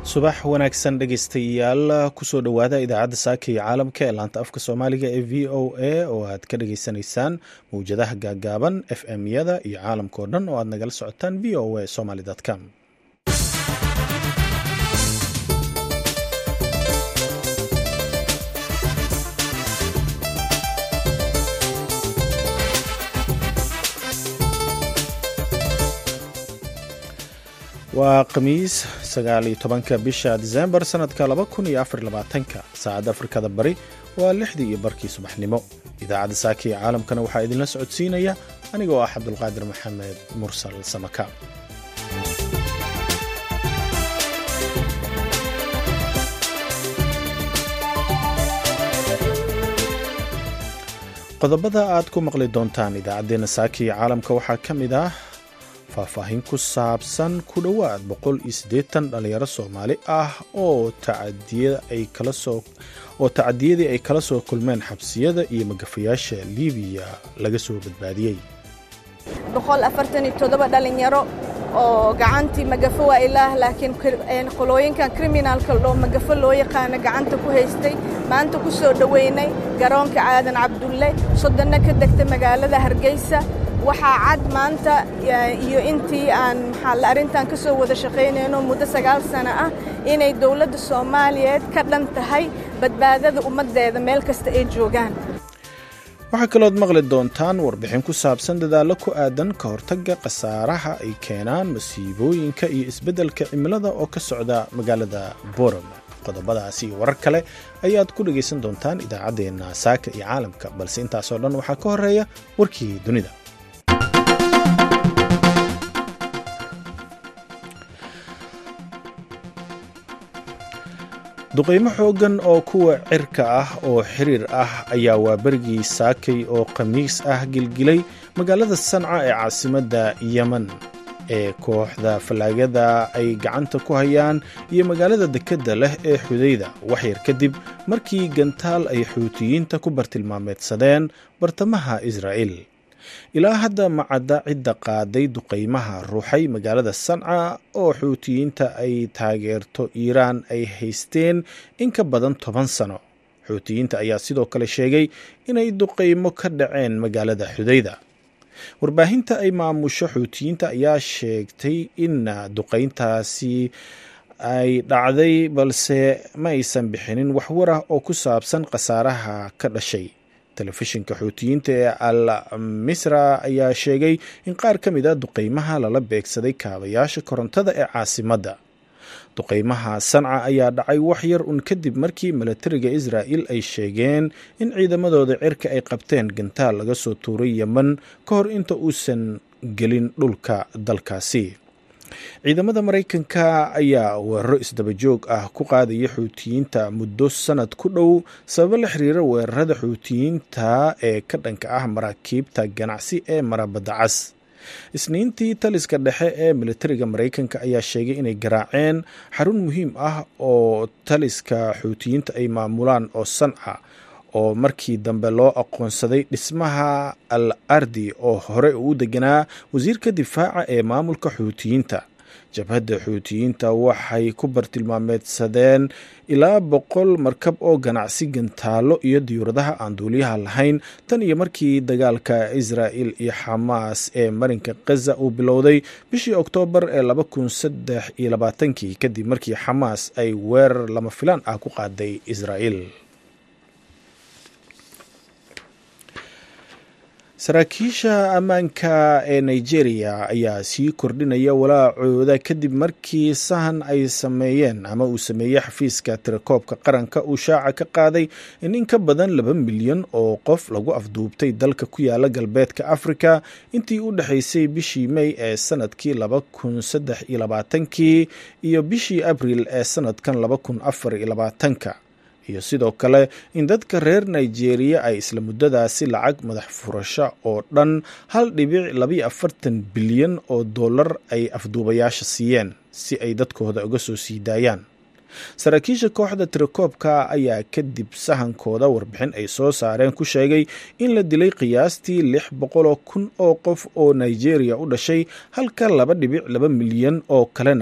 subax wanaagsan dhegaystayaal kusoo dhowaada idaacadda saaka iyo caalamka ee laanta afka soomaaliga ee v o a oo aad ka dhageysanaysaan mawjadaha gaagaaban f m yada iyo caalamka oo dhan oo aad nagala socotaan v o a somaly com waa khamiis sagaaliyo tobanka bisha disembar sanadka laba kun iyo afar labaatanka saacadda afrikada bari waa lixdii iyo barkii subaxnimo idaacadda saaka iyo caalamkana waxaa idinla socodsiinaya aniga oo ah cabdulqaadir maxamed mursal samaka qodobada aad ku maqli doontaan idaacaddeenna saaka iyo caalamka waxaa ka mid ah faahfaahin ku saabsan ku dhowaad boqol iyo siddeetan dhallinyaro soomaali ah oo oo tacadiyadii ay kala soo kulmeen xabsiyada iyo magafayaasha liibiya laga soo badbaadiyey dhalinyaro oo gacantii magafo waa ilaah laakiin qolooyinkan kriminaalka oo magafo loo yaqaano gacanta ku haystay maanta ku soo dhoweynay garoonka caadan cabdulle soddonna ka degta magaalada hargeysa waxaa cad maanta iyo intii aan maxaa arrintan ka soo wada shaqaynayno muddo sagaal sano ah inay dowladda soomaaliyeed ka dhan tahay badbaadada ummaddeeda meel kasta ay joogaan waxaa kalood maqli doontaan warbixin ku saabsan dadaallo ku aadan ka hortagga khasaaraha ay keenaan masiibooyinka iyo isbeddelka cimilada oo ka socda magaalada borom qodobadaasi iyo warar kale ayaad ku dhegaysan doontaan idaacaddeenna saaka iyo caalamka balse intaasoo dhan waxaa ka horeeya warkii dunida duqaymo xooggan oo kuwa cirka ah oo xiriir ah ayaa waa berigii saakay oo khamiis ah gilgilay magaalada sanca ee caasimadda yemen ee kooxda fallaagada ay gacanta ku hayaan iyo magaalada dekedda leh ee xudayda waxyar kadib markii gantaal ay xuutiyiinta ku bartilmaameedsadeen bartamaha israa'iil ilaa hadda macadda cidda qaaday duqaymaha ruuxay magaalada sanca oo xuutiyiinta ay taageerto iiraan ay haysteen in ka badan toban sano xuutiyiinta ayaa sidoo kale sheegay inay duqaymo ka dhaceen magaalada xudayda warbaahinta ay maamusho xuutiyiinta ayaa sheegtay in duqayntaasi ay dhacday balse ma aysan bixinin waxwar ah oo ku saabsan khasaaraha ka dhashay telefishinka xuutiyiinta ee al misra ayaa sheegay in qaar ka mid a duqaymaha lala beegsaday kaabayaasha korontada ee caasimadda duqaymaha sanca ayaa dhacay wax yar un kadib markii milatariga israa'il ay sheegeen in ciidamadooda cirka ay qabteen gantaal laga soo tuuray yemen ka hor inta uusan gelin dhulka dalkaasi ciidamada maraykanka ayaa weeraro isdabajoog ah ku qaadaya xuutiyiinta muddo sanad ku dhow sababo la xiriira weerarada xuutiyiinta ee ka dhanka ah maraakiibta ganacsi ee marabadda cas isniintii taliska dhexe ee militariga maraykanka ayaa sheegay inay garaaceen xarun muhiim ah oo taliska xuutiyiinta ay maamulaan oo sanca oo markii dambe loo aqoonsaday dhismaha al ardi oo hore uu deganaa wasiirka difaaca ee maamulka xuutiyiinta jabhadda xuutiyiinta waxay ku bartilmaameedsadeen ilaa boqol markab oo ganacsi gantaalo iyo diyuuradaha aan duuliyaha lahayn tan iyo markii dagaalka israa'il iyo xamaas ee marinka khaza uu bilowday bishii oktoobar ee laba kun saddex iyo labaatankii kadib markii xamaas ay weerar lama filaan ah ku qaaday israa'il saraakiisha ammaanka ee nigeria ayaa sii kordhinaya walaacooda kadib markii sahan ay sameeyeen ama uu sameeyey xafiiska tirakoobka qaranka uu shaaca ka qaaday in in ka badan laba milyan oo qof lagu afduubtay dalka ku yaala galbeedka afrika intii u dhexaysay bishii mey ee sanadkii laba kun saddex iyo labaatankii iyo bishii abril ee sanadkan laba kun afar iyo labaatanka iyo sidoo kale in dadka reer nigeria ay isla muddadaasi lacag madax furasho oo dhan hal dhibic labayo afartan bilyan oo dollar ay afduubayaasha siiyeen si ay dadkooda uga soo sii daayaan saraakiisha kooxda tirakoobka ayaa kadib sahankooda warbixin ay soo saareen ku sheegay in la dilay qiyaastii lix boqoloo kun oo qof oo nigeria u dhashay halka laba dhibic laba milyan oo kalena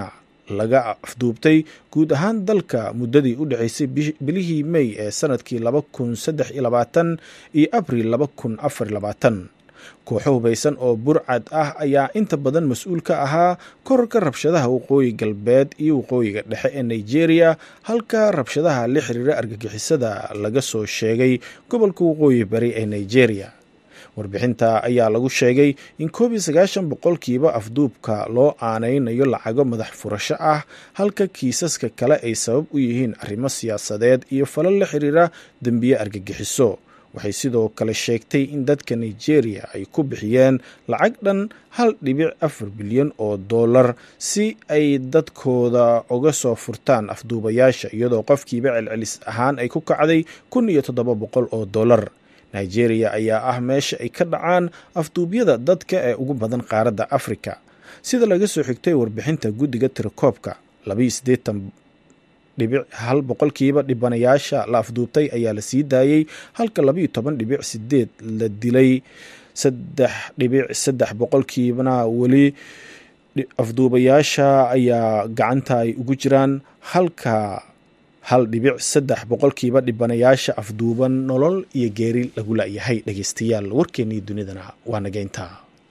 laga afduubtay guud ahaan dalka muddadii u dhexaysay bilihii mey ee sanadkii laba kun saddex iyo labaatan iyo abril laba kun afar labaatan kooxo hubaysan oo burcad ah ayaa inta badan mas-uul ka ahaa korarka rabshadaha waqooyi galbeed iyo waqooyiga dhexe ee nigeria halka rabshadaha la xiriira argagixisada laga soo sheegay gobolka waqooyi bari ee nigeria warbixinta ayaa lagu sheegay in koob iyo sagaashan boqolkiiba afduubka loo aanaynayo lacago madax furasho ah halka kiisaska kale ay sabab u yihiin arrimo siyaasadeed iyo falal la xiriira dembiye argagixiso waxay sidoo kale sheegtay in dadka nigeria ay ku bixiyeen lacag dhan hal dhibic afar bilyan oo dollar si ay dadkooda uga soo furtaan afduubayaasha iyadoo qofkiiba celcelis ahaan ay ku kacday kun iyo toddoba boqol oo dollar nigeria ayaa ah meesha ay ka dhacaan afduubyada dadka ee ugu badan qaaradda afrika sida laga soo xigtay warbixinta guddiga tirakoobka labaiyo siddeetan dhibic hal boqolkiiba dhibanayaasha la afduubtay ayaa la sii daayey halka labaiyo toban dhibic sideed la dilay saddex dhibic saddex boqolkiibana weli afduubayaasha ayaa gacanta ay ugu jiraan halka hal dhibic saddex boqolkiiba dhibanayaasha afduuban nolol iyo geeri lagu la-yahay dhegeystayaal warkeennii dunidana waa nageynta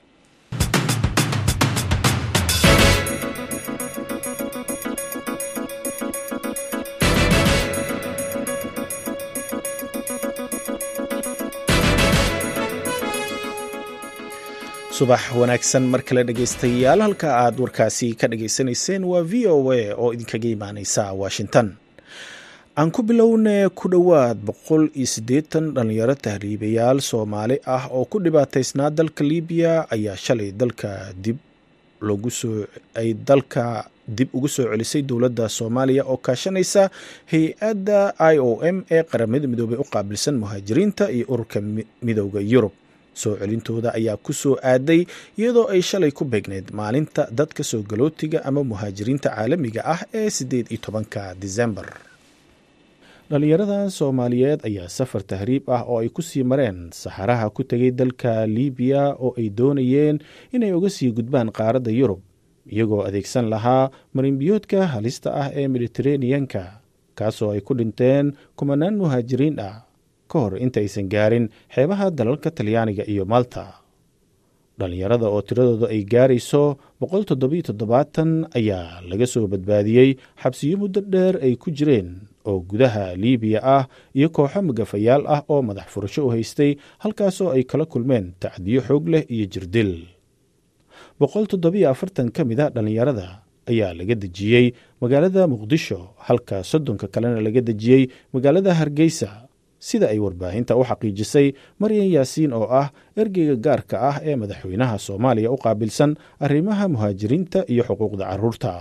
subax wanaagsan mar kale dhegeystayaal halka aad warkaasi ka dhageysanayseen waa v o a oo idinkaga imaaneysa washington aan ku bilowne ku dhowaad boqol iyo siddeetan dhalinyaro tahriibayaal soomaali ah oo ku dhibaataysnaa dalka libiya ayaa shalay dalka dib logu soo ay dalka dib ugu soo celisay dowladda soomaaliya oo kaashanaysa hay-adda i o m ee qaramada midoobey u qaabilsan muhaajiriinta iyo ururka midooda yurub soo celintooda ayaa ku soo aaday iyadoo ay shalay ku beegneyd maalinta dadka soo galootiga ama muhaajiriinta caalamiga ah ee siddeed iyo tobanka disembar dhalinyaradan soomaaliyeed ayaa safar tahriib ah oo ay ku sii mareen saxaraha ku tegay dalka libiya oo ay doonayeen inay uga sii gudbaan qaaradda yurub iyagoo adeegsan lahaa marinbiyoodka halista ah ee mediteraneanka kaasoo ay ku dhinteen kumanaan muhaajiriin ah ka hor intaysan gaarin xeebaha dalalka talyaaniga iyo malta dhallinyarada oo tiradooda ay gaarayso boqol toddobiyo toddobaatan ayaa laga soo badbaadiyey xabsiyo muddo dheer ay ku jireen oo gudaha liibiya ah iyo kooxo magafayaal ah oo madax furasho u haystay halkaasoo ay kala kulmeen tacdiyo xoog leh iyo jirdil boqol toddobiyo afartan ka mid a dhallinyarada ayaa laga dejiyey magaalada muqdisho halka soddonka kalena laga dejiyey magaalada hargeysa sida ay warbaahinta u xaqiijisay maryan yaasiin oo ah ergeyga gaarka ah ee madaxweynaha soomaaliya u qaabilsan arrimaha muhaajiriinta iyo xuquuqda caruurta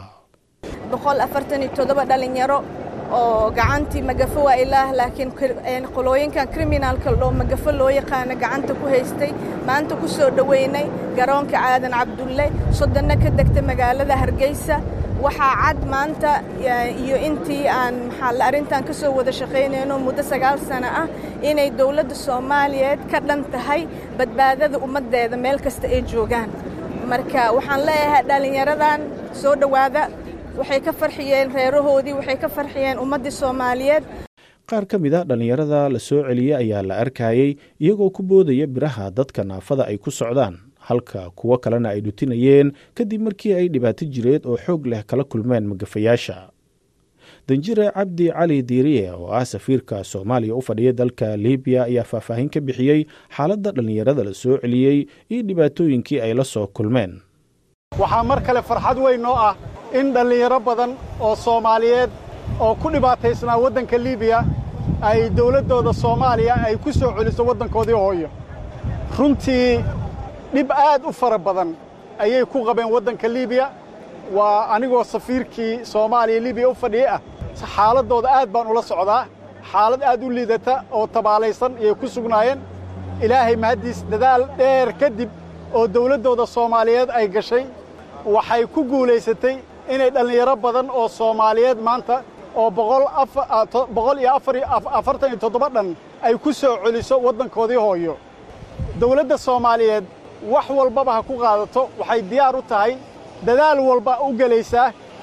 dhalinyaro oo gacantii magafo waa ilaah laakiin qolooyinkan kriminaalka oo magafo loo yaqaano gacanta ku haystay maanta ku soo dhoweynay garoonka caadan cabdulle soddonna ka degta magaalada hargeysa waxaa cad maanta iyo intii aan maxaa arrintan ka soo wada shaqaynayno muddo sagaal sano ah inay dowladda soomaaliyeed ka dhan tahay badbaadada ummaddeeda meel kasta ay joogaan marka waxaan leeyahay dhallinyaradan soo dhowaada waxay ka farxiyeen reerahoodii waxay ka farxiyeen ummaddii soomaaliyeed qaar ka mid a dhallinyarada la soo celiyey ayaa la arkayey iyagoo ku boodaya biraha dadka naafada ay ku socdaan halka kuwo kalena ay dhutinayeen kadib markii ay dhibaato jireed oo xoog leh kala kulmeen magafayaasha danjire cabdi cali diiriye oo ah safiirka soomaaliya u fadhiya dalka libiya ayaa faahfaahin ka bixiyey xaaladda dhallinyarada la soo celiyey iyo dhibaatooyinkii ay la soo kulmeen waxaa mar kale farxad weyn noo ah in dhallinyaro badan oo soomaaliyeed oo ku dhibaataysnaa waddanka libiya ay dawladdooda soomaaliya ay ku soo celiso waddankoodii hooyo runtii dhib aad u fara badan ayay ku qabeen waddanka libiya waa anigoo safiirkii soomaaliya libiya u fadhiyey ah xaaladdooda aad baan ula socdaa xaalad aad u liidata oo tabaalaysan ayay ku sugnaayeen ilaahay mahaddiis dadaal dheer kadib oo dawladdooda soomaaliyeed ay gashay waxay ku guulaysatay inay dhallinyaro badan oo soomaaliyeed maanta oo boqol iyo afartan iyo toddoba dhan ay ku soo celiso waddankoodii hooyo dawladda soomaaliyeed wax walbaba ha ku qaadato waxay diyaar u tahay dadaal walba u gelaysaa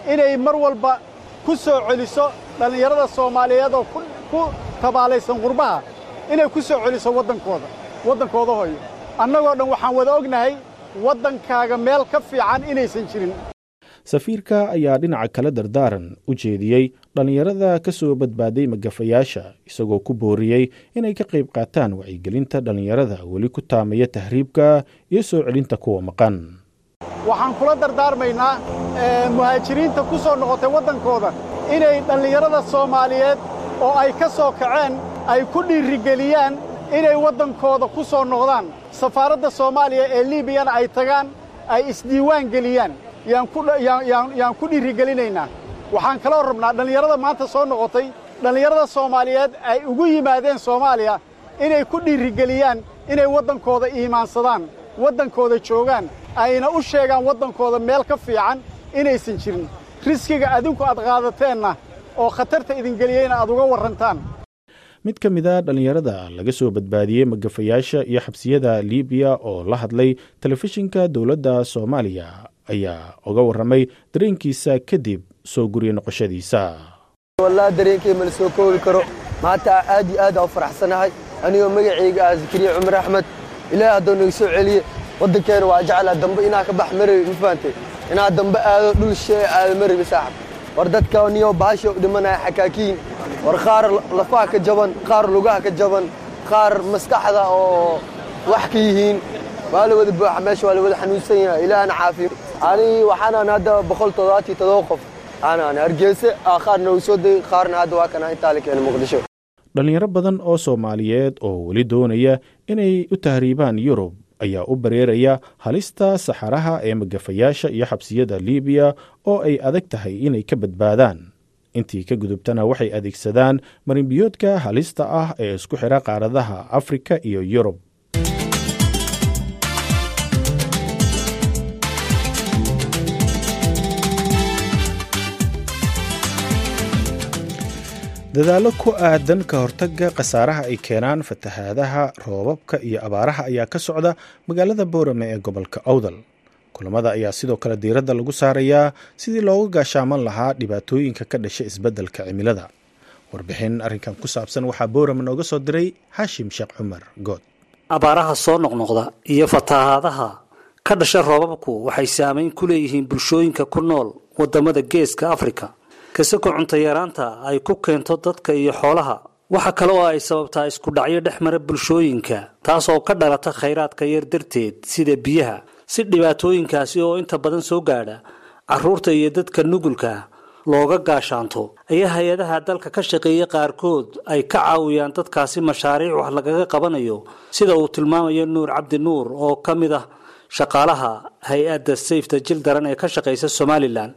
inay mar walba ku soo celiso dhallinyarada soomaaliyeed oo ku tabaalaysan qurbaha inay ku soo celiso waddankooda waddankooda hoyo annagoo dhan waxaan wada ognahay waddankaaga meel ka fiican inaysan jirin safiirka ayaa dhinaca kale dardaaran u jeediyey dhallinyarada ka soo badbaaday magafayaasha isagoo ku booriyey inay ka qayb qaataan wacyigelinta dhallinyarada weli ku taamaya tahriibka iyo soo celinta kuwa maqan waxaan kula dardaarmaynaa muhaajiriinta ku soo noqotay waddankooda inay dhallinyarada soomaaliyeed oo ay ka soo kaceen ay ku dhiirigeliyaan inay waddankooda ku soo noqdaan safaaradda soomaaliya ee liibiyana ay tagaan ay isdiiwaan geliyaan yaan ku dhiirigelinaynaa waxaan kaloo rabnaa dhallinyarada maanta soo noqotay dhallinyarada soomaaliyeed ay ugu yimaadeen soomaaliya inay ku dhiirigeliyaan inay waddankooda iimaansadaan waddankooda joogaan ayna u sheegaan waddankooda meel ka fiican inaysan jirin riskiga adinku aad qaadateenna oo khatarta idingeliyeyna aad uga warrantaan mid ka mid a dhallinyarada laga soo badbaadiyey magafayaasha iyo xabsiyada liibiya oo la hadlay telefishinka dowladda soomaaliya ayaa uga warramay dareenkiisa kadib soo guriya noqoshadiisa wallahi dareenkay mala soo koobi karo maanta aad iyo aad aa u faraxsanahay anigoo magacayga ah zakariya cumar axmed ilaahay hadduu naga soo celiye waddankeena waa jeclaa dambe inaa ka bax marabi ma fahantay inaa dambe aado dhul shee aado marabi saaxib war dadka niyo baasha u dhimanaya xakaakiin war qaar lafaha ka jaban qaar lugaha ka jaban qaar maskaxda oo wax ka yihiin waa la wada buuxa meesha waa la wada xanuunsan yahay ilaahna caafiyo ani waxaanaan hadda boqol toddobaatiyo todoba qof aanaan hargeyse qaar noogu soo degay qaarna hadda waa kana intaa la keena muqdisho dhallinyaro badan oo soomaaliyeed oo weli doonaya inay u tahriibaan yurub ayaa u bareeraya halista saxaraha ee magafayaasha iyo xabsiyada liibiya oo ay adag tahay inay ka badbaadaan intii ka gudubtana waxay adeegsadaan marinbiyoodka halista ah ee isku xidha qaaradaha afrika iyo yurub dadaallo ku aadan ka hortagga khasaaraha ay keenaan fatahaadaha roobabka iyo abaaraha ayaa ka socda magaalada boorame ee gobolka awdal kulamada ayaa sidoo kale diiradda lagu saarayaa sidii looga gaashaaman lahaa dhibaatooyinka ka dhasha isbeddelka cimilada warbixin arrinkan ku saabsan waxaa boorame nooga soo diray xaashim sheekh cumar good abaaraha soo noqnoqda iyo fatahaadaha ka dhasha roobabku waxay saameyn ku leeyihiin bulshooyinka ku nool wadamada geeska afrika kasako cuntayaraanta ay ku keento dadka iyo xoolaha waxa kale oo ay sababtaa isku dhacyo dhex mara bulshooyinka taas oo ka dhalata khayraadka yar darteed sida biyaha si dhibaatooyinkaasi oo inta badan soo gaadha carruurta iyo dadka nugulka looga gaashaanto ayaa hay-adaha dalka ka shaqeeya qaarkood ay ka caawiyaan dadkaasi mashaariic wax lagaga qabanayo sida uu tilmaamayo nuur cabdi nuur oo ka mid ah shaqaalaha hay-adda sayfta jil daran ee ka shaqaysa somalilan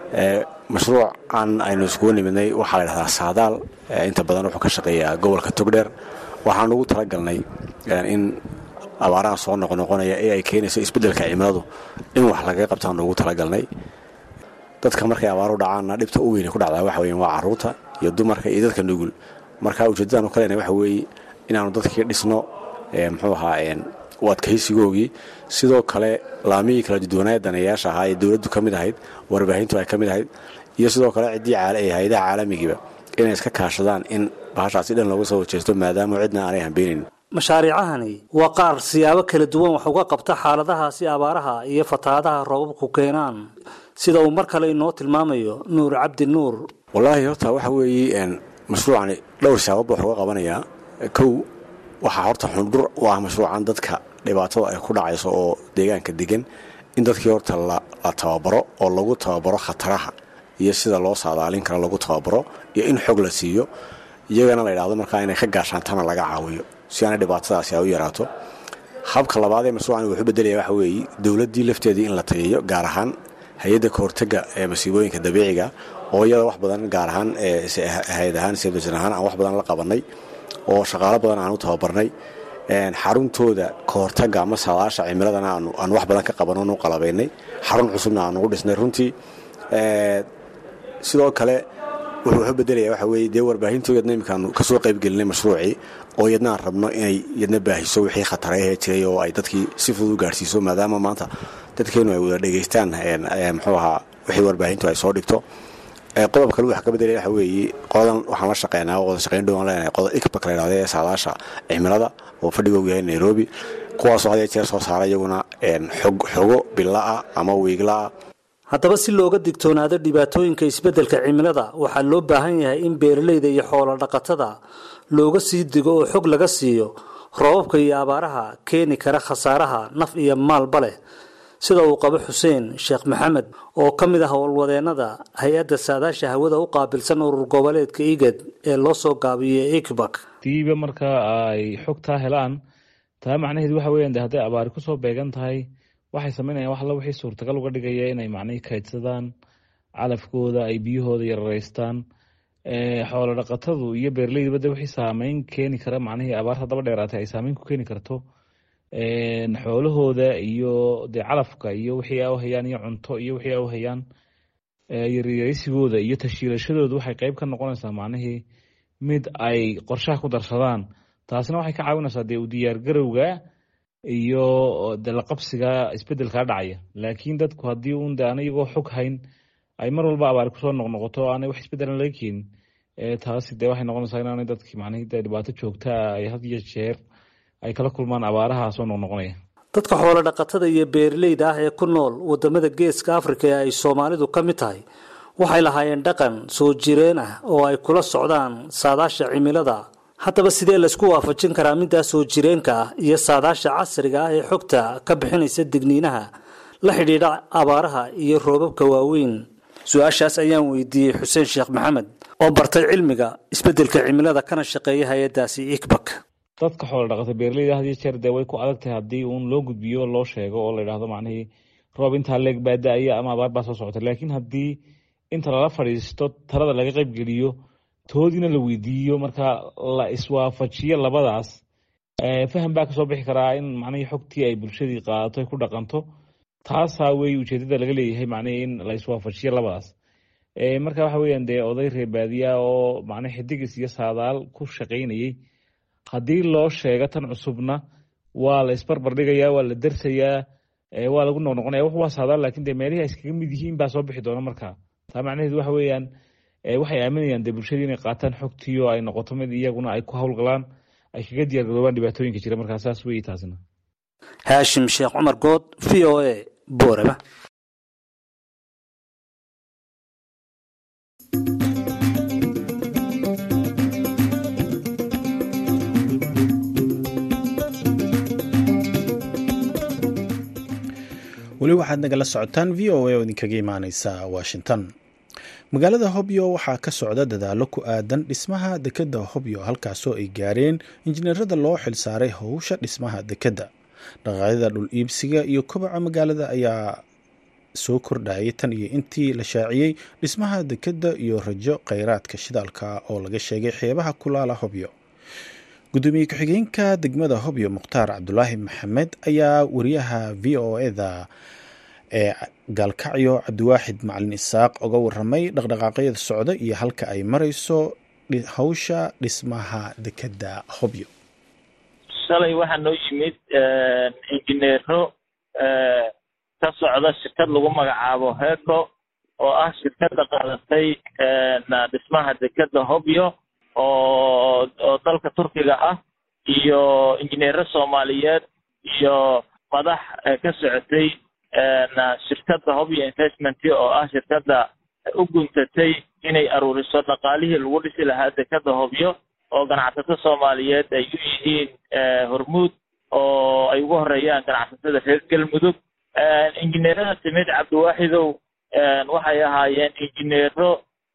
mashruucan aynu iskugu nimidnay waxaa la dhahdaa saadaal inta badan wuxuu ka shaqeeyaa gobolka togdheer waxaan ugu talagalnay in abaaraha soo noqnoqonaya ee ay keenayso isbeddelka cimiladu in wax lagaga qabtaan ugu talagalnay dadka markay abaaru dhacaanna dhibta u weyne ku dhacdaa waxa weyan waa carruurta iyo dumarka iyo dadka nugul marka ujeeddadaanu ka leenahay waxa weeye inaanu dadkii dhisno muxuu ahaa u adkaysigoogii sidoo kale laamihii kala duduwanaya daneeyaasha ahaa ee dowladdu ka mid ahayd warbaahintu ay ka mid ahayd iyo sidoo kale ciddii ee hay-adaha caalamigiiba inay iska kaashadaan in bahashaasi dhan looga soo horjeesto maadaama cidna aanay hambeynayn mashaariicahani waa qaar siyaabo kala duwan wax uga qabta xaaladahaasi abaaraha iyo fatahaadaha roobabku keenaan sida uu mar kale inoo tilmaamayo nuur cabdi nuur wallaahi horta waxa weeye mashruucani dhowr siyaabood wax uga qabanayaa kow waxaa horta xundhur u ah mashruucan dadka dhibaatada ay ku dhacayso oo deegaanka degan in dadkii horta la tababaro oo lagu tababaro khataraha iyo sida loo saadaalin karo lagu tababaro iyo in xog la siiyo iyagana la yidhahdo markaa inay ka gaashaantana laga caawiyo si aanay dhibaatadaasi ay u yaraato habka labaad ee mashruucan wuxuu bedelaya waxa weeye dowladdii lafteedii in la tageeyo gaar ahaan hay-adda ka hortega ee masiibooyinka dabiiciga oo iyada wax badan gaar ahaan hay-ad ahaan sibdasan ahaan aan wax badan la qabannay oo shaqaalo badan aan u tababarnay xaruntooda ka hortaga ama saadaasha cimiladana aan wax badan ka qabanonu qalabaynay xarun cusubna aan ugu dhisnay runtii sidoo kale wuxuu wax u bedelaya waxa weeye dee warbaahinto yadna iminkaanu kasoo qaybgelinay mashruucii oo yadna aan rabno inay yadna baahiso wixii khatarayahee jiray oo ay dadkii si fudud u gaarhsiiso maadaama maanta dadkeenu ay wada dhegaystaan muxuu ahaa wixii warbaahintu ay soo dhigto qodob kale wax ka bedelaya waxa weeye qodan waxaan la shaqeynaa wada shaqeyn dhowaan leenahay qodob ikbak la yidhahda ee saadaasha cimilada oo fadhigoogu yahay nairobi kuwaasoo had jeer soo saara iyaguna xogo billa'a ama wiigla'a haddaba si looga digtoonaado dhibaatooyinka isbeddelka cimilada waxaa loo baahan yahay in beeralayda iyo xoolo dhaqatada looga sii digo oo xog laga siiyo roobabka iyo abaaraha keeni kara khasaaraha naf iyo maalba leh sida uu qabo xuseen sheekh maxamed oo ka mid ah howlwadeennada hay-adda saadaasha hawada u qaabilsan urur goboleedka igad ee loo soo gaabiyey ikbak diiba marka ay xogtaa helaan taa macnaheedu waxa weyan de hadday abaari kusoo beegan tahay waxay sameynayaan wax alla wixii suurtagal uga dhigaya inay macnihii kaydsadaan calafkooda ay biyahooda yararaystaan xoolo dhaqatadu iyo beeraleyduba de wixii saameyn keeni kara macnihii abaarta daba dheeraatay ay saameyn ku keeni karto xoolahooda iyo dee calafka iyo wixii a u hayaan iyo cunto iyo wixii a u hayaan yaryaraysigooda iyo tashiilashadooda waxay qeyb ka noqonaysaa macnihii mid ay qorshaha ku darsadaan taasina waxay ka caawinaysaa dee u diyaargarowga iyo de laqabsiga isbedelkaa dhacaya laakiin dadku haddii un de aan iyagoo xog hayn ay mar walba abaari kusoo noqnoqoto o aanay wax isbedelan laga keenin taasi dee waxay noqonaysaa inaanay dadki macnihii de dhibaato joogtaa ay had iyo jeer ay kala kulmaan abaaraha soo noqnoqonaya dadka xoolo dhaqatada iyo beeraleyda ah ee ku nool wadamada geeska afrika ee ay soomaalidu ka mid tahay waxay lahaayeen dhaqan soo jireen ah oo ay kula socdaan saadaasha cimilada haddaba sidee laysku waafajin karaa middaa soo jireenka ah iyo saadaasha casriga ah ee xogta ka bixinaysa digniinaha la xidhiidha abaaraha iyo roobabka waaweyn su-aashaas ayaan weydiiyey xuseen sheekh maxamed oo bartay cilmiga isbeddelka cimilada kana shaqeeya hay-addaasi ikbak dadka xoolo dhaqata beeraleyda had iyo jeer dee way ku adag tahay haddii uun loo gudbiyo loo sheego oo la yidhahdo macnihii roob intaa leeg baa da-aya ama abaar baa soo socota laakiin haddii inta lala fadhiisto talada laga qaybgeliyo toodiina la weydiiyo marka la iswaafajiyo labadaas faham baa kasoo bixi karaa in macnihii xogtii ay bulshadii qaadato ay ku dhaqanto taasaa wey ujeedada laga leeyahay macnihii in la iswaafajiyo labadaas marka waxa weeyaan dee oday reebaadiya oo macnii xidigis iyo saadaal ku shaqaynayey haddii loo sheego tan cusubna waa la isbarbar dhigayaa waa la dersayaa waa lagu noqnoqonaya wax waa saadaal lakin dee meelihii ay iskaga mid yihiin baa soo bixi doona marka taa macnaheedu waxa weeyaan waxay aaminayaan dee bulshadii inay qaataan xogtii oo ay noqoto mid iyaguna ay ku howlgalaan ay kaga diyaar garoobaan dhibaatooyinka jira markaa saas weyi taasina haashim sheekh cumar good v o a boorama weli waxaad nagala socotaan v o a oo idinkaga imaaneysa washington magaalada hobyo waxaa ka socda dadaalo ku aadan dhismaha dekedda hobyo halkaasoo ay gaareen injineerada loo xilsaaray howsha dhismaha dekedda dhaqaaqyada dhul iibsiga iyo kobaca magaalada ayaa soo kordhayay tan iyo intii la shaaciyey dhismaha dekedda iyo rajo kheyraadka shidaalka oo laga sheegay xeebaha kulaala hobyo gudoomiye ku-xigeenka degmada hobyo mukhtaar cabdulaahi maxamed ayaa wariyaha v o eda ee gaalkacyo cabdiwaaxid macalin isaaq oga waramay dhaqdhaqaaqyada socda iyo halka ay marayso hawsha dhismaha dekedda hobyo shalay waxaa noo yimid injineero ka socda shirkad lagu magacaabo heco oo ah shirkadda qaadatay dhismaha dekedda hobyo oo oo dalka turkiga ah iyo injineero soomaaliyeed iyo madax ka socotay shirkadda hobyo investment oo ah shirkadda u guntatay inay aruuriso dhaqaalihii lagu dhisi lahaa dekedda hobyo oo ganacsato soomaaliyeed ay u yihiin hormuud oo ay ugu horeeyaan ganacsatada reer galmudug injineerada timid cabdiwaaxidow waxay ahaayeen injineero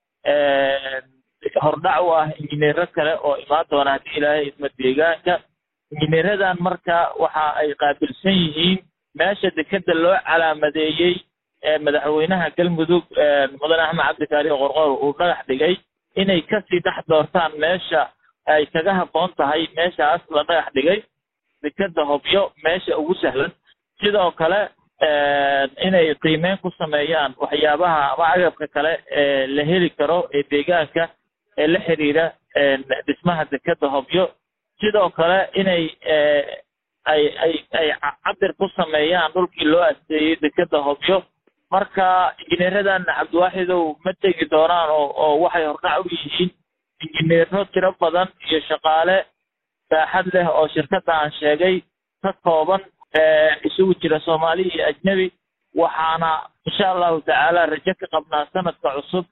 hordhac u ah injineero kale oo imaan doona haddii ilaahay idma deegaanka injineeradan marka waxa ay qaabilsan yihiin meesha dekedda loo calaamadeeyey madaxweynaha galmudug mudane axmed cabdikaari qorqor uu dhagax dhigay inay kasii dhex doortaan meesha ay kaga habboon tahay meeshaas la dhagax dhigay dekedda hobyo meesha ugu sahlan sidoo kale inay qiimeyn ku sameeyaan waxyaabaha ama agabka kale ee la heli karo ee deegaanka ee la xiriira dhismaha dekeda hobyo sidoo kale inay ay ay ay cabir ku sameeyaan dhulkii loo asteeyey dekeda hobyo marka injineeradan cabdiwaaxidow ma tegi doonaan oo oo waxay hordhac u yihiin injineero tiro badan iyo shaqaale baaxad leh oo shirkadda aan sheegay ka kooban isugu jira soomaali iyo ajnebi waxaana insha allahu tacaala rajo ka qabnaa sanadka cusub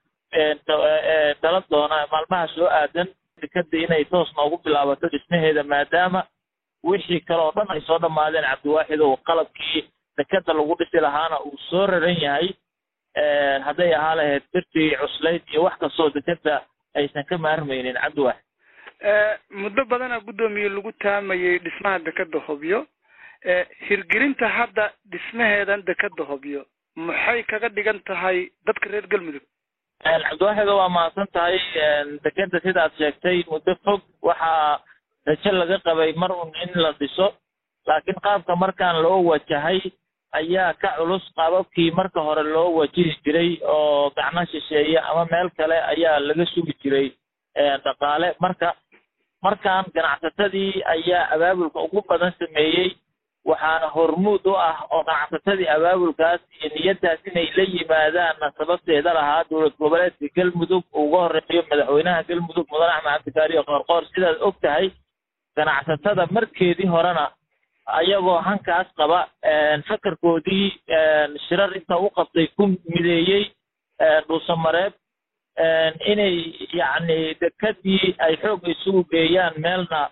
dala doona maalmaha soo aadan dekada inay toos noogu bilaabato dhismaheeda maadaama wixii kale oo dhan ay soo dhammaadeen cabdiwaaxidow qalabkii dekada lagu dhisi lahaana uu soo raran yahay hadday ahaa lahayd birtii cuslayd iyo wax kastoo dekada aysan ka maarmaynin cabdiwaaxid muddo badana guddoomiye lagu taamayay dhismaha dekeda hobyo hirgelinta hadda dhismaheedan dekeda hobyo maxay kaga dhigan tahay dadka reer galmudug cabdiwaaxido waa mahadsan tahay dekeda sidaad sheegtay muddo fog waxaa rajo laga qabay mar un in la dhiso laakiin qaabka markaan loo wajahay ayaa ka culus qaababkii marka hore loo wajihi jiray oo gacno shisheeye ama meel kale ayaa laga sugi jiray dhaqaale marka markaan ganacsatadii ayaa abaabulka ugu badan sameeyey waxaana hormuud u ah oo ganacsatadii abaabulkaas iyo niyaddaas inay la yimaadaanna sababteeda lahaa dowlad goboleedka galmudug uga horeeyo madaxweynaha galmudug mudane axmed cabdikaariyo qoorqoor sidaad og tahay ganacsatada markeedii horena ayagoo hankaas qaba fakarkoodii shirar inta u qabtay ku mideeyey dhuusamareeb inay yacni dekadii ay xoog isugu geeyaan meelna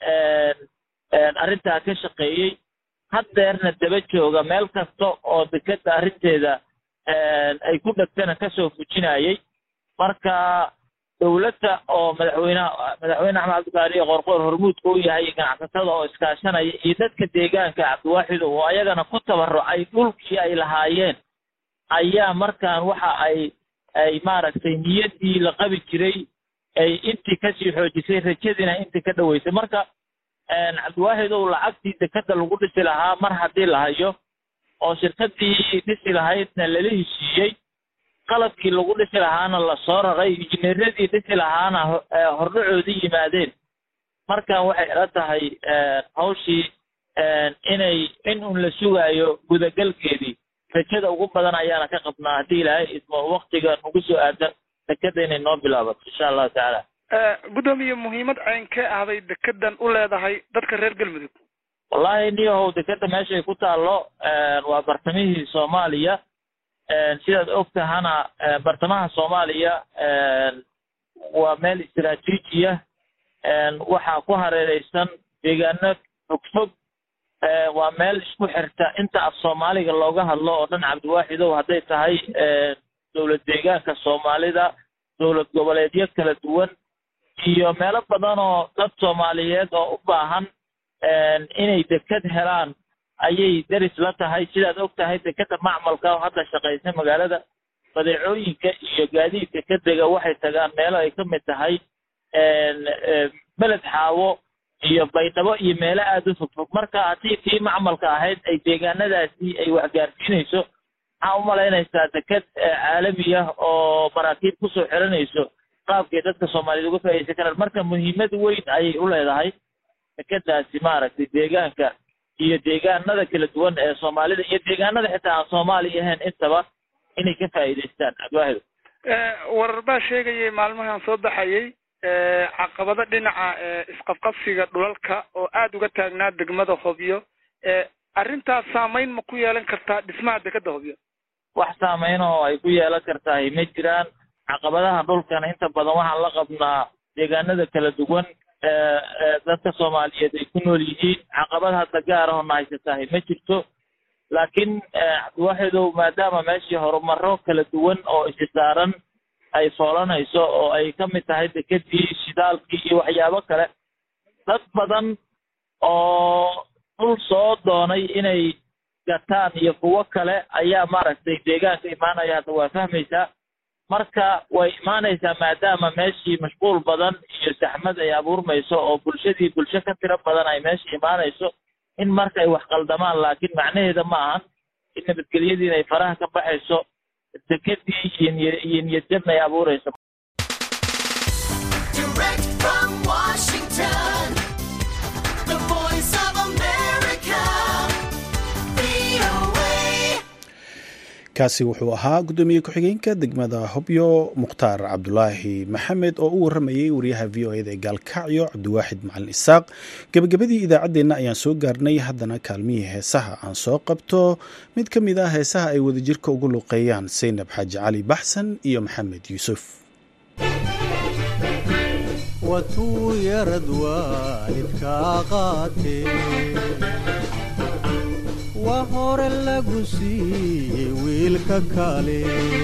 arrintaa ka shaqeeyey haddeerna daba jooga meel kasta oo dekeda arrinteeda ay ku dhegtana kasoo fujinayay marka dowladda oo madaxweynaha madaxweyne axmed cabdikaariyo qorqoor hormuudka u yahay ganacsatada oo iskaashanaya iyo dadka deegaanka cabdiwaaxid oo ayagana ku tabarucay dhulkii ay lahaayeen ayaa markaan waxa ay ay maaragtay niyaddii la qabi jiray ay intii kasii xoojisay rajadiina intii ka dhaweysay marka cabdiwaaxid ow lacagtii dekeda lagu dhisi lahaa mar haddii la hayo oo shirkadii dhisi lahaydna lala heshiiyey qalabkii lagu dhisi lahaana lasoo raray injineeradii dhisi lahaana hordhacoodii yimaadeen markan waxay ila tahay hawshii inay in un la sugaayo gudagalkeedii rajada ugu badan ayaana ka qabnaa haddii ilaahay ismo waktiga nagu soo aadan dekeda inay noo bilaabato insha allahu tacaala guddoomiye muhiimad caynkee ahday dekedan u leedahay dadka reer galmudug wallahi niyahow dekeda meeshay ku taallo waa bartamihii soomaaliya sidaad og tahana bartamaha soomaaliya waa meel istaraatiijiya waxaa ku hareereysan deegaano fogfog waa meel isku xirta inta af soomaaliga looga hadlo oo dhan cabdiwaaxidow hadday tahay dowlad deegaanka soomaalida dowlad goboleedyo kala duwan iyo meelo badan oo dad soomaaliyeed oo u baahan inay deked helaan ayay deris la tahay sidaad og tahay dekeda macmalka oo hadda shaqaysa magaalada badeecooyinka iyo gaadiidka ka dega waxay tagaan meelo ay ka mid tahay beled xaawo iyo baydhabo iyo meelo aada u fogfog marka haddii tii macmalka ahayd ay deegaanadaasi ay waxgaarsiinayso waxaa umalaynaysaa deked caalami ah oo maraakiib kusoo xiranayso qaabkay dadka soomaaliyeed uga faaidaysan karaan marka muhiimad weyn ayay u leedahay dekedaasi maaragtay deegaanka iyo deegaanada kala duwan ee soomaalida iyo deegaanada xitaa aan soomaali ahayn intaba inay ka faa'iidaystaan abaahido warar baa sheegayay maalmahan soo baxayay caqabado dhinaca isqabqabsiga dhulalka oo aada uga taagnaa degmada hobyo arrintaas saameyn ma ku yeelan kartaa dhismaha dekeda hobyo wax saameyn oo ay ku yeelan kartahay ma jiraan caqabadaha dhulkana inta badan waxaan la qabnaa deegaanada kala duwan dadka soomaaliyeed ay ku nool yihiin caqabad hadda gaar ahoo na haysatahay ma jirto laakiin cabdiwaaxidow maadaama meeshii horumaro kala duwan oo isi saaran ay foolanayso oo ay ka mid tahay dekedii shidaalkii iyo waxyaabo kale dad badan oo dhul soo doonay inay gataan iyo kuwo kale ayaa maaragtay deegaanka imaanaya hadda waa fahmaysaa marka way imaanaysaa maadaama meeshii mashquul badan iyo saxmad ay abuurmayso oo bulshadii bulsho ka tiro badan ay meesha imaanayso in marka ay wax qaldamaan laakiin macnaheeda ma ahan in nabadgelyadiina ay faraha ka baxayso dekedii iyo niy iyo niyadjabna ay abuurayso Direct from Washington, the voice of America, VOA. kaasi wuxuu ahaa guddoomiye ku-xigeenka degmada hobyo mukhtaar cabdulaahi maxamed oo u waramayey wariyaha v o eda ee gaalkacyo cabdiwaaxid macalin isaaq gebagabadii idaacaddeenna ayaan soo gaarnay haddana kaalmihii heesaha aan soo qabto mid ka mid ah heesaha ay wadajirka ugu luqeeyaan saynab xaaji cali baxsan iyo maxamed yuusuf watuu yarad waalidkaa qaatee waa hore lagu siiyey wiilka kale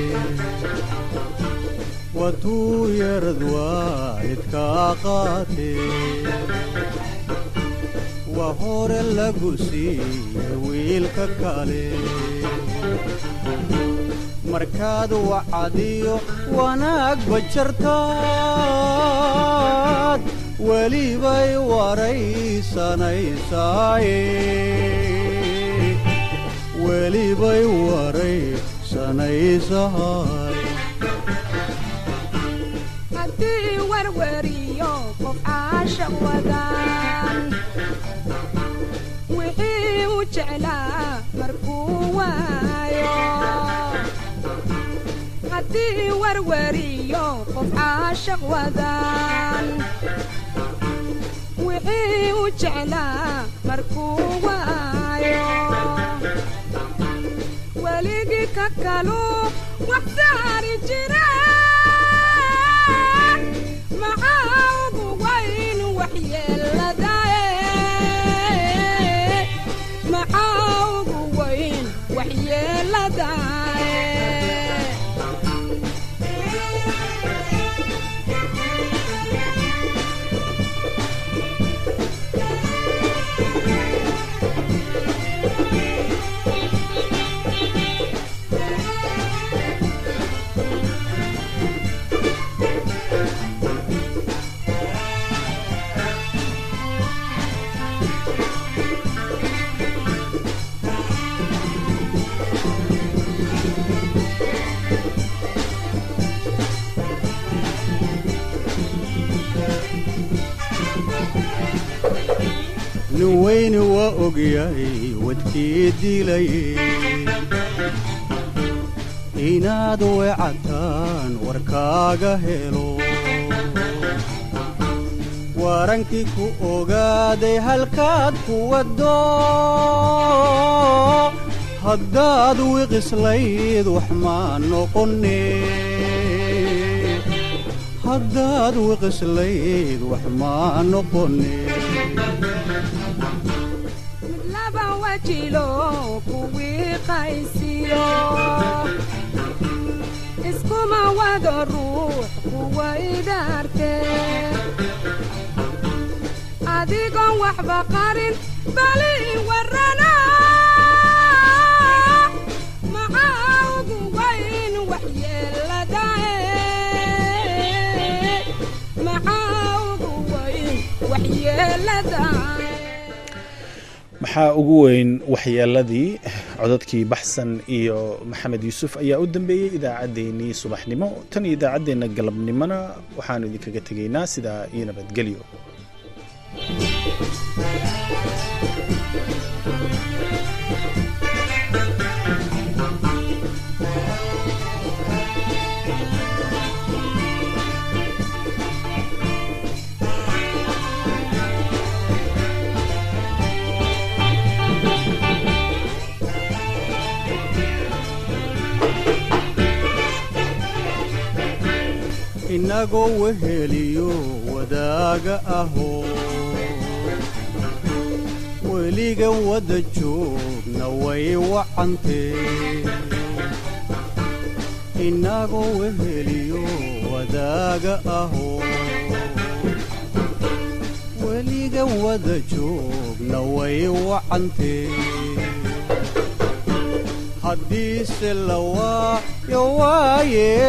watuu yarad waalidkaa qaatee waa hore lagu siiyey wiilka kale markaad wacadiyo wanaagba jartaad welibay waraysanaysaay welibay waraysanaysahay haddii warwariyo qof caasha wadan wixii u jeclaa markuu waayo haddii warwariyo qof caashaq wadan wixii u jeclaa markuu waayo weligii ka kalu wax saari jira maxaa ugu wayn waxyeeladae maxaa ugu wayn waxyeeladae nin weyni waa ogyahay wadkii dilayey inaad weecataan warkaaga helo warankii ku ogaaday halkaad ku waddo haddaad wiqislayd wax maa noqone haddaad wiqislayd wax maa noqone mid laba wajilo kuwii qaysiyo iskuma wado ruux kuwa idhaarte adigoon waxba qarin bali warrana maxaa ugu wayn waxyeeladae maxaa ugu wayn waxyeeladae maxaa ugu weyn waxyeeladii codadkii baxsan iyo maxamed yuusuf ayaa u dambeeyey idaacaddeenii subaxnimo tan iyo idaacaddeenna galabnimona waxaanu idinkaga tegaynaa sidaa iyo nabadgelyo inagoo weheliyo wadaaga ahoo weliga wadda joogna way wacantee inagoo weheliyo wadaaga ahoo weliga wadda joogna way wacantee haddiise la waayo waa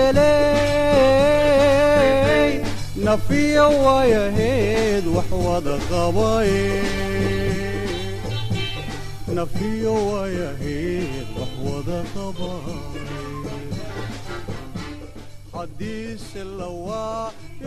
yeeley nafiya waayaheed wax wada qabaye nafiyo waayaheed wax wada qabaan haddiise lawaa